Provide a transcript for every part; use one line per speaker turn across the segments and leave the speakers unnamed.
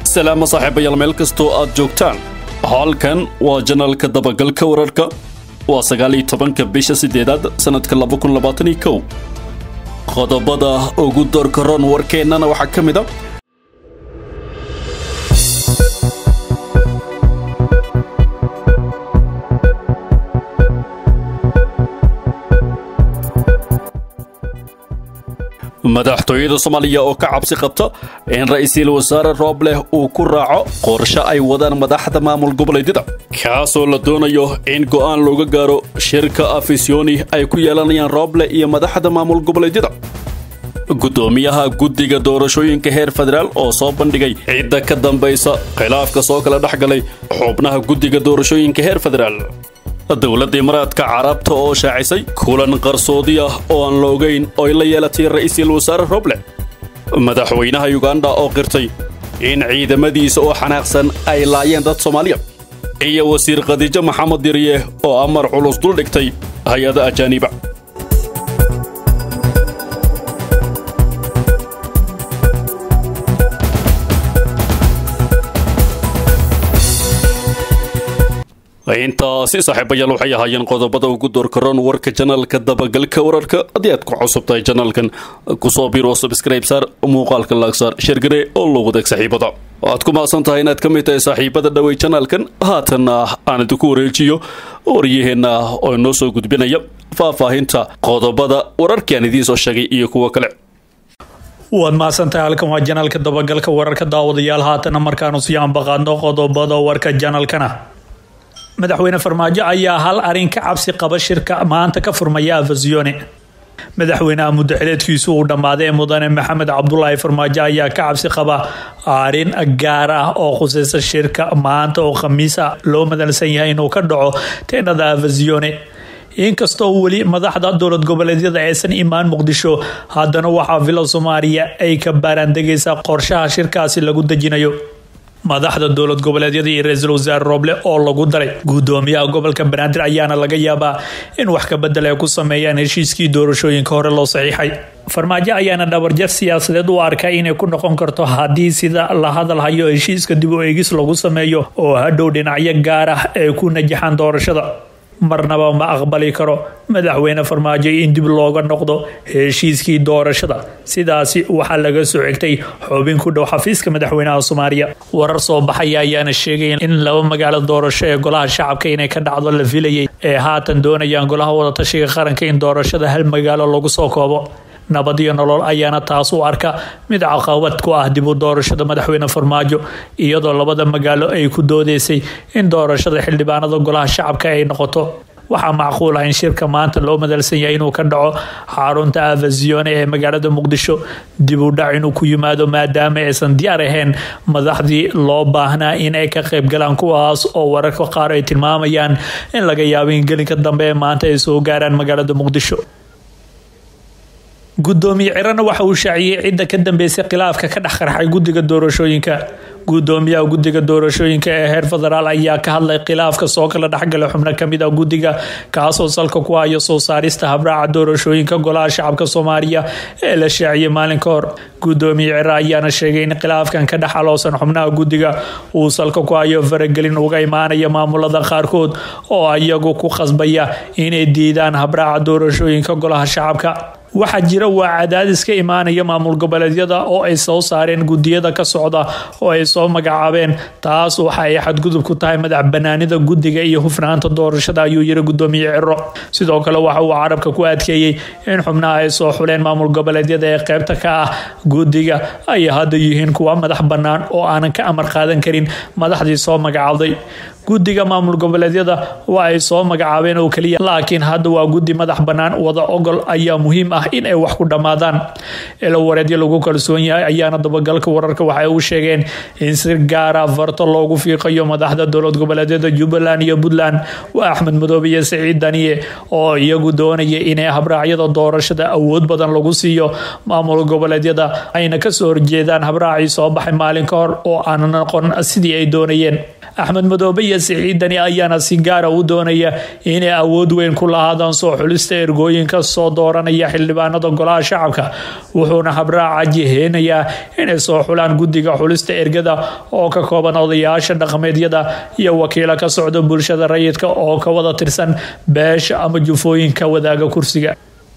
salaamo saaxiibayaal meel kastoo aad joogtaan halkan waa janalka dabagalka wararka waa sagaal iyo tobanka bisha sideedaad sannadka laba kun labaatan iyo kow qodobada ugu doorka roon warkeennana waxaa ka mid a madaxtooyada soomaaliya oo ka cabsi qabta in ra-iisul wasaare roobleh uu ku raaco qorshe ay wadaan madaxda maamul goboleedyada kaasoo la doonayo in go'aan looga gaaro shirka afisyooni ay ku yeelanayaan rooble iyo madaxda maamul goboleedyada guddoomiyaha guddiga doorashooyinka heer federaal oo soo bandhigay cidda ka dambaysa khilaafka soo kala dhex galay xubnaha guddiga doorashooyinka heer federaal dowladda imaaraadka carabta oo shaacisay kulan qarsoodi ah oo aan la ogeyn ooy la yeelatay ra'iisul wasaare roble madaxweynaha yuganda oo qirtay in ciidamadiisa oo xanaaqsan ay laayeen dad soomaaliya iyo wasiir khadiijo maxamed dirye oo amar culus dul dhigtay hay-ada ajaaniba intaasi saaxiibayaal waxay ahaayeen qodobada ugu doorkaroon warka janalka dabagalka wararka haddii aad ku cusub tahay janalkan kusoo biro subscribe saar muuqaalka laagsaar sheergare oo loo wadaag saaxiibada waad ku maadsan tahay inaad ka mid tahay saaxiibada dhawey janalkan haatanna aan idinku wareejiyo waryaheenna oo inoo soo gudbinaya faahfaahinta qodobada wararkii aan idiin soo sheegay iyo kuwo kale
waad mahadsantahay halkan waa janalka dabagalka wararka daawadayaal haatana markaanu sii ambaqaadno qodobada warka janalkana madaxweyne farmaajo ayaa hal arin ka cabsi qaba shirka maanta ka furmaya afasione madaxweynaha muddaxileedkiisu uu dhammaaday ee mudane maxamed cabdulaahi farmaajo ayaa ka cabsi qaba arin gaar ah oo khuseysa shirka maanta oo khamiisa loo madalsan yahay inuu ka dhaco teenada afasione inkastoo weli madaxda dowlad goboleedyada aysan imaan muqdisho haddana waxaa villa soomaaliya ay ka baaraandegaysaa qorshaha shirkaasi lagu dejinayo madaxda dowlad goboleedyada iyo ra-iisul wasaare rooble oo lagu daray guddoomiyaha gobolka banaadir ayaana laga yaabaa in wax ka bedel ay ku sameeyaan heshiiskii doorashooyinka hore loo saxiixay farmaajo ayaana dhabarjar siyaasadeed u arkay inay ku noqon karto haddii sida la hadal hayo heshiiska dib u eegis lagu sameeyo oo hadhow dhinacyo gaar ah ay ku najaxaan doorashada marnaba ma aqbali karo madaxweyne farmaajo in dib looga noqdo heshiiskii doorashada sidaasi waxaa laga soo xigtay xubin ku dhow xafiiska madaxweynaha soomaaliya warar soo baxaya ayaana sheegay in laba magaalo doorasho ee golaha shacabka inay ka dhacdo la filayay ee haatan doonayaan golaha wadatashiga qaranka in doorashada hal magaalo lagu soo koobo nabad iyo nolol ayaana taas u arka mid caqabad ku ah dib u doorashada madaxweyne farmaajo iyadoo labada magaalo ay ku doodeysay in doorashada xildhibaanada golaha shacabka ay noqoto waxaa macquul ah in shirka maanta loo madalsan yahay inuu ka dhaco xarunta avasione ee magaalada muqdisho dib u dhac inuu ku yimaado maadaama aysan diyaar ahayn madaxdii loo baahnaa in ay ka qaybgalaan kuwaas oo wararka qaar ay tilmaamayaan in laga yaabo in gelinka dambe ee maanta ay soo gaaraan magaalada muqdisho gudoomiye cirana waxa uu shaaciyey cidda ka dambeysay khilaafka ka dhex qarxay guddiga doorashooyinka gudoomiyaha guddiga doorashooyinka ee heer federaal ayaa ka hadlay khilaafka soo kala dhexgala xubno kamid ah guddiga kaasoo salka ku hayo soo saarista habraaca doorashooyinka golaha shacabka soomaaliya ee la shaaciyey maalin ka hor gudoomiye cira ayaana sheegay in khilaafkan ka dhex aloosan xubnaha guddiga uu salka ku hayo faragelin uga imaanaya maamulada qaarkood oo iyagu ku khasbaya inay diidaan habraaca doorashooyinka golaha shacabka waxaa jira waa cadaadis ka imaanaya maamul goboleedyada oo ay soo saareen gudiyada ka socda oo ay soo magacaabeen taas waxa ay xadgudub ku tahay madax banaanida guddiga iyo hufnaanta doorashada ayuu yiri gudoomiye ciro sidoo kale waxa uu carabka ku adkeeyey in xubnaha ay soo xuleen maamul goboleedyada ee qeybta ka ah guddiga ay hadda yihiin kuwa madax bannaan oo aanan ka amar qaadan karin madaxdii soo magacaabday guddiga maamul goboleedyada waa ay soo magacaabeen oo keliya laakiin hadda waa guddi madax bannaan wada ogol ayaa muhiim ah in ay wax ku dhammaadaan ilo wareedyo lagu kalsoon yahay ayaana dabagalka wararka waxay u sheegeen in si gaara farto loogu fiiqayo madaxda dowlad goboleedyada jubbaland iyo puntland waa axmed madoobe iyo siciid daniye oo iyagu doonaya inay habraacyada doorashada awood badan lagu siiyo maamul goboleedyada ayna kasoo horjeedaan habraacii soo baxay maalin ka hor oo aan noqon sidii ay doonayeen axmed madoobe iyo siciidani ayaana si gaara u doonaya inay awood weyn ku lahaadaan soo xulista ergooyinka soo dooranaya xildhibaanada golaha shacabka wuxuuna habraaca jiheynayaa inay soo xulaan guddiga xulista ergada oo ka kooban odayaasha dhaqameedyada iyo wakiilo ka socda bulshada rayidka oo ka wada tirsan beesha ama jufooyinka wadaaga kursiga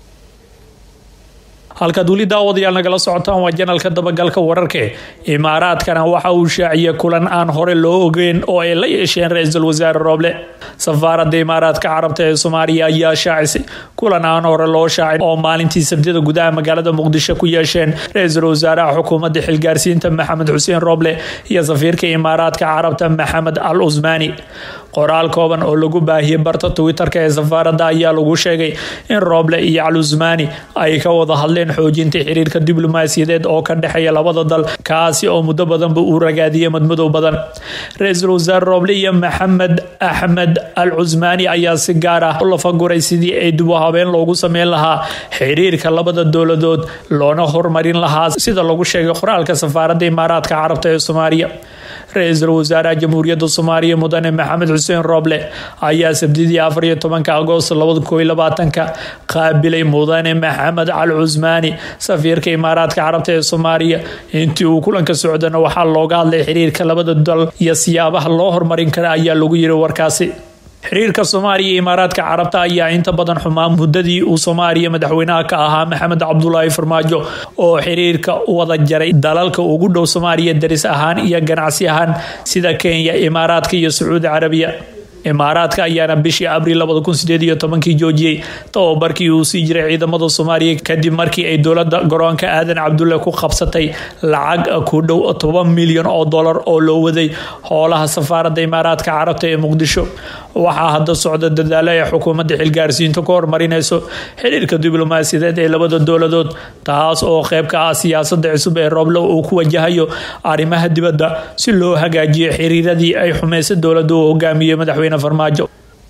halkaad weli daawadayaal nagala socotaan waa janalka dabagalka wararke imaaraadkana waxa uu shaaciyay kulan aan hore loo ogeyn oo ay la yeesheen ra-iisul wasaare rooble safaaradda imaaraadka carabta ee soomaaliya ayaa shaacisay kulan aan hore loo shaacin oo maalintii sabtida gudaha magaalada muqdisho ku yeesheen ra-iisul wasaaraha xukuumadda xilgaarsiinta maxamed xuseen rooble iyo safiirka imaaraadka carabta maxamed al usmaani qoraal kooban oo lagu baahiyey barta twitter-ka ee safaaradda ayaa lagu sheegay in rooble iyo al usmaani ay ka wada hadleen xoojinta xiriirka diblomaasiyadeed oo ka dhexeeya labada dal kaasi oo muddo badanba uu ragaadiyey madmadow badan ra-iisul wasaare rooble iyo maxamed axmed al cusmaani ayaa si gaar ah u lafaguray sidii ay dib u habeen loogu sameyn lahaa xiriirka labada dowladood loona horumarin lahaa sida lagu sheegay qoraalka safaaradda imaaraadka carabta ee soomaaliya ra-iisul wasaaraha jamhuuriyadda soomaaliya mudane maxamed xuseen rooble ayaa sabtidii afar iyo tobanka agoost labada koo iyo labaatanka qaabilay mudane maxamed cal cusmaani safiirka imaaraadka carabta ee soomaaliya intii uu kulanka socdana waxaa looga hadlay xiriirka labada dal iyo siyaabaha loo horumarin kara ayaa lagu yiri warkaasi xiriirka soomaaliya iyo imaaraadka carabta ayaa inta badan xumaa muddadii uu soomaaliya madaxweynaha ka ahaa maxamed cabdulaahi farmaajo oo xiriirka wada jaray dalalka ugu dhow soomaaliya daris ahaan iyo ganacsi ahaan sida kenya imaaraadka iyo sacuudi carabiya imaaraadka ayaana bishii abriil labada kun sideed iyo tobankii joojiyey tababarkii uu sii jiray ciidamada soomaaliya kadib markii ay dowlada garoonka aadan cabdulle ku qabsatay lacag ku dhow toban milyan oo dolar oo loo waday howlaha safaaradda imaaraadka carabta ee muqdisho waxaa hadda socda dadaalo ay xukuumadda xilgaarsiinta ku horumarinayso xiriirka diblomaasiyadeed ee labada dowladood taas oo qeyb ka ah siyaasada cusub ee rooblo uu ku wajahayo arrimaha dibadda si loo hagaajiyo xiriiradii ay xumaysa dowladda uu hogaamiyey madaxweyne farmaajo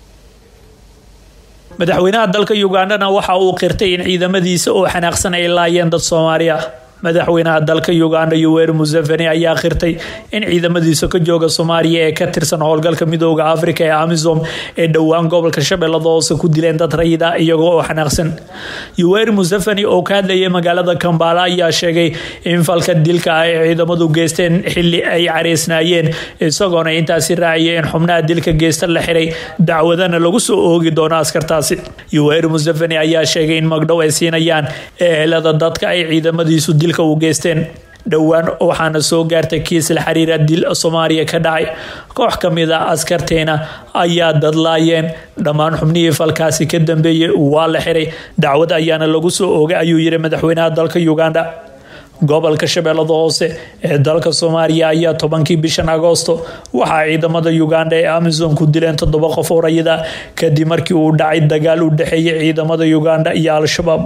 madaxweynaha dalka ugandhana waxa uu qirtay in ciidamadiisa oo xanaaqsan ay laayeen dad soomaaliya madaxweynaha dalka uganda yoweri museveni ayaa qirtay in ciidamadiisa ka jooga soomaaliya ee ka tirsan howlgalka midooda afrika ee amisom ee dhowaan gobolka shabeellada hoose ku dileen dad rayida iyaga oo xanaaqsan yoweri museveni oo ka hadlayay magaalada kambala ayaa sheegay in falka dilka ah ay ciidamadu geysteen xili ay careysnaayeen isagoona intaasi raaciyay in xubnaha dilka geysta la xiray dacwadana lagu soo oogi doono askartaasi yoweri museveni ayaa sheegay in magdhow ay siinayaan ehelada dadka ay ciidamadiisu dil u geysteen dhowaan waxaana soo gaartay kiis la xiriira dil soomaaliya ka dhacay koox ka mid a askarteena ayaa dadlaayeen dhammaan xubnihii falkaasi ka dambeeyey waa la xiray dacwad ayaana lagu soo oogay ayuu yiri madaxweynaha dalka uganda gobolka shabeellada hoose ee dalka soomaaliya ayaa tobankii bishan agoosto waxaa ciidamada uganda ee amisom ku dileen toddoba qof oo rayida kadib markii uu dhacay dagaal u dhexeeyay ciidamada uganda iyo al-shabaab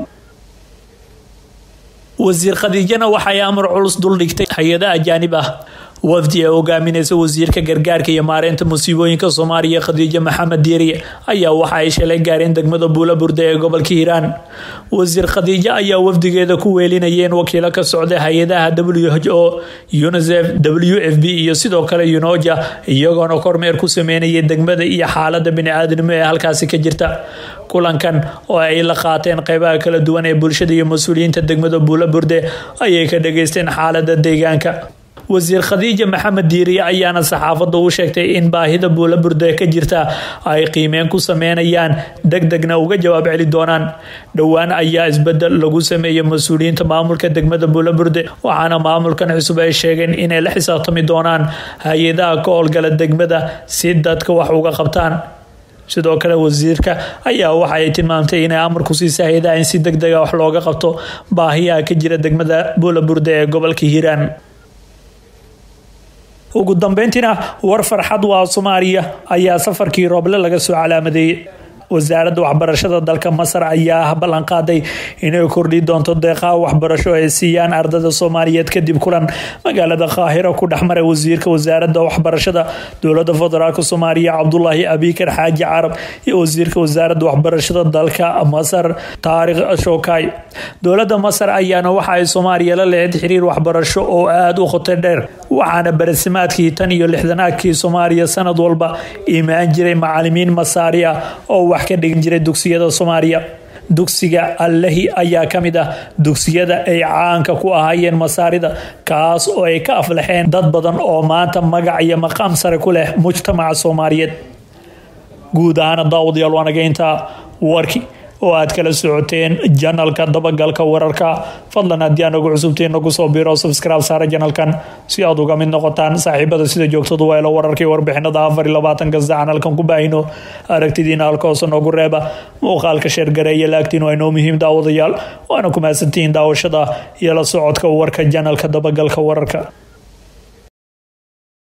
wasiir khadiijana waxay amar culus duldhigtay hay-ada ajaanib ah wafdi ee hogaamineysa wasiirka gargaarka iyo maareynta musiibooyinka soomaaliya khadiijo maxamed diiriye ayaa waxa ay shalay gaareen degmada buulaburde ee gobolka hiiraan wasiir khadiijo ayaa wafdigeeda ku weelinayeen wakiilo ka socda hay-adaha w h o unisef w f b iyo sidoo kale unoja iyagoona kormeer ku sameynayay degmada iyo xaalada bini-aadnimo ee halkaasi ka jirta kulankan oo ay la qaateen qeybaha kala duwan ee bulshada iyo mas-uuliyiinta degmada buulaburde ayay ka dhageysteen xaalada deegaanka wasiir khadiija maxamed diiriye ayaana saxaafadda u sheegtay in baahida buulaburde ka jirta ay qiimeen ku sameynayaan deg degna uga jawaab celi doonaan dhowaan ayaa isbedel lagu sameeyey mas-uuliyiinta maamulka degmada buulaburde waxaana maamulkan cusub ay sheegeen inay la xisaabtami doonaan hay-adaha ka howlgala degmada si dadka wax uga qabtaan sidoo kale wasiirka ayaa waxa ay tilmaamtay inay amar ku siisa hay-adaha in si deg dega wax looga qabto baahiyaha ka jira degmada buulaburde ee gobolka hiiraan ugu dambeyntiina war farxad waa soomaaliya ayaa safarkii rooble laga soo calaamadeeyey wasaaradda waxbarashada dalka masar ayaa ballanqaaday inay kordhi doonto deeqaha waxbarasho ay siiyaan ardada soomaaliyeed kadib kulan magaalada qaahiro ku dhexmaray wasiirka wasaaradda waxbarashada dowlada federaalk soomaaliya cabdulaahi abikar xaaji carab iyo wasiirka wasaaradda waxbarashada dalka masar taarikh shokay dowlada masar ayaana waxa ay soomaaliya la lehed xiriir waxbarasho oo aada u khoto dheer waxaana barasimaadkii tan iyo lixdanaadkii soomaaliya sanad walba imaan jiray macalimiin masaari ah oo wax ka dhigin jiray dugsiyada soomaaliya dugsiga allahi ayaa ka mid ah dugsiyada ay caanka ku ahaayeen masaarida kaas oo ay ka aflaxeen dad badan oo maanta magac iyo maqaam sare ku leh mujtamaca soomaaliyeed guud ahaana daawadayaal waanaga intaa warki oo aad kala socoteen janalka dabagalka wararka fadlan haddii aan ugu cusubtiin nagu soo biro subscribe saara janalkan si aad uga mid noqotaan saaxiibada sida joogtadu waa ila wararkii warbixinada afar iyo labaatanka sac halkan ku baahino aragtidiina halka hoose noogu reeba muuqaalka sheergareeya laagtiin waa inoo muhiim daawadayaal waana ku mahadsantihiin daawashada iyo la socodka warka janalka dabagalka wararka